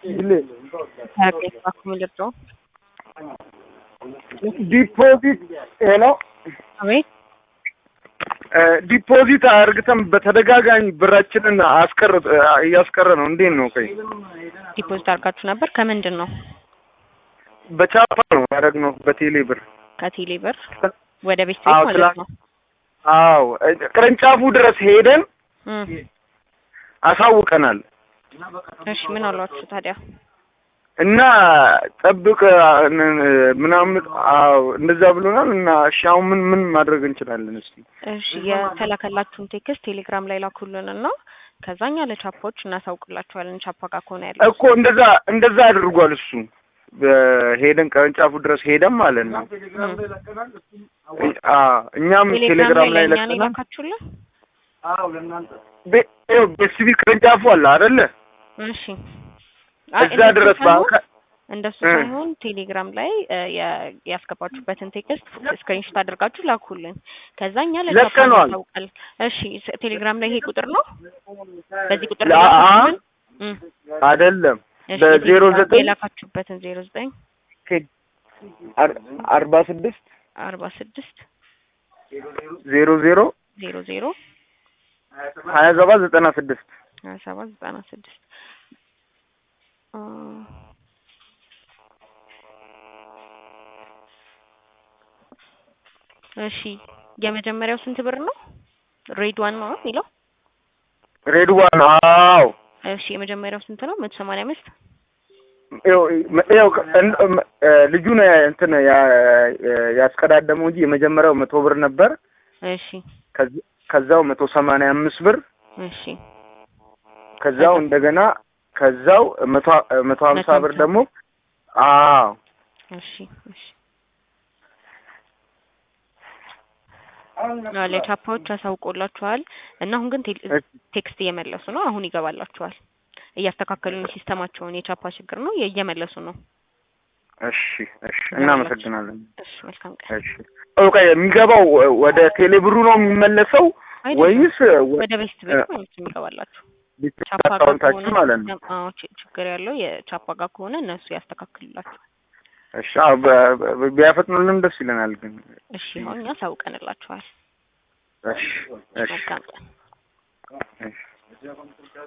ልርዳው? ዲፖዚት ነው አቤት ዲፖዚት አርግተን በተደጋጋሚ ብራችንን አስቀር እያስቀረ ነው። እንዴት ነው? ቆይ ዲፖዚት አድርጋችሁ ነበር? ከምንድን ነው? በቻፓ ነው ያደረግነው በቴሌ ብር። ከቴሌ ብር ወደ ቤት አዎ፣ ቤት ማለት ትላ- ነው። አዎ ቅርንጫፉ ድረስ ሄደን እም፣ አሳውቀናል እሺ ምን አሏችሁ ታዲያ? እና ጠብቅ ምናምን አዎ እንደዛ ብሎናል። እና እሺ አሁን ምን ምን ማድረግ እንችላለን? እስቲ እሺ የተላከላችሁን ቴክስት ቴሌግራም ላይ ላኩልን እና ከዛኛ ለቻፓዎች እናሳውቅላችኋለን። ቻፓ ጋር ከሆነ ያለው እኮ እንደዛ እንደዛ አድርጓል እሱ ሄደን ቅርንጫፉ ድረስ ሄደን ማለት ነው። አ እኛም ቴሌግራም ላይ ለእኛ ነው ለቀናል። የላካችሁልን? ቤ- ይኸው በሲቪል ቅርንጫፉ አለ አይደለ? እሺ አይ እዛ እንደሱ ድረስ ሳይሆን- በአካል እንደሱ እ። ሳይሆን ቴሌግራም ላይ እ፣ ያ- ያስገባችሁበትን ቴክስት ስክሪንሾት አድርጋችሁ ላኩልን። ከዛኛ ለቻፓ ለቀነዋል። እናሳውቃለን። እሺ ስ- ቴሌግራም ላይ ይሄ ቁጥር ነው? በዚህ ቁጥር ላ- ላይ አ- ላካችሁልን? እም፣ አይደለም እሺ በዜሮ የቴሌግራም ዘጠኝ የላካችሁበትን ዜሮ ዘጠኝ አር- አርባ ስድስት አርባ ስድስት ዜሮ ዜሮ ዜሮ ዜሮ ሀያ ሰባት ዘጠና ስድስት ሀያ ሰባት ዘጠና ስድስት አ፣ እሺ የመጀመሪያው ስንት ብር ነው? ሬድ ዋን ነው የሚለው። ሬድ ዋን አዎ እሺ የመጀመሪያው ስንት ነው? መቶ ሰማንያ አምስት ይኸው ይኸው እን- እም- እ ልጁ ነው እንትን ያ- ያስቀዳደመው እንጂ የመጀመሪያው መቶ ብር ነበር። እሺ ከዚ- ከዛው መቶ ሰማንያ አምስት ብር እሺ ከዛው እንደገና ከዛው መቶ መቶ ሀምሳ መቶ ብር ሀምሳ። ደግሞ አዎ እሺ እሺ አዎ ለቻፓዎች አሳውቆላችኋል እና አሁን ግን ቴል- እሺ። ቴክስት እየመለሱ ነው። አሁን ይገባላችኋል። እያስተካከሉ ነው ሲስተማቸውን። የቻፓ ችግር ነው እየመለሱ ነው። እሺ እሺ እናመሰግናለን። እሺ መልካም ቀን። እሺ ኦኬ የሚገባው ወደ ቴሌብሩ ነው የሚመለሰው አይደለም፣ ወይስ ወደ ቤት ቤት ማለት ነው የሚገባላችሁ። ቻፓ ጋር አካውንታችን ከሆነ ማለት ነው? አዎ ች- ችግር ያለው የቻፓ ጋር ከሆነ እነሱ ያስተካክሉላችኋል። እሺ አዎ በ- በ- ቢያፈጥኑልን ደስ ይለናል ግን እሺ አሁን እኛ አሳውቀንላችኋል። እሺ እሺ መልካም ቀን። እሺ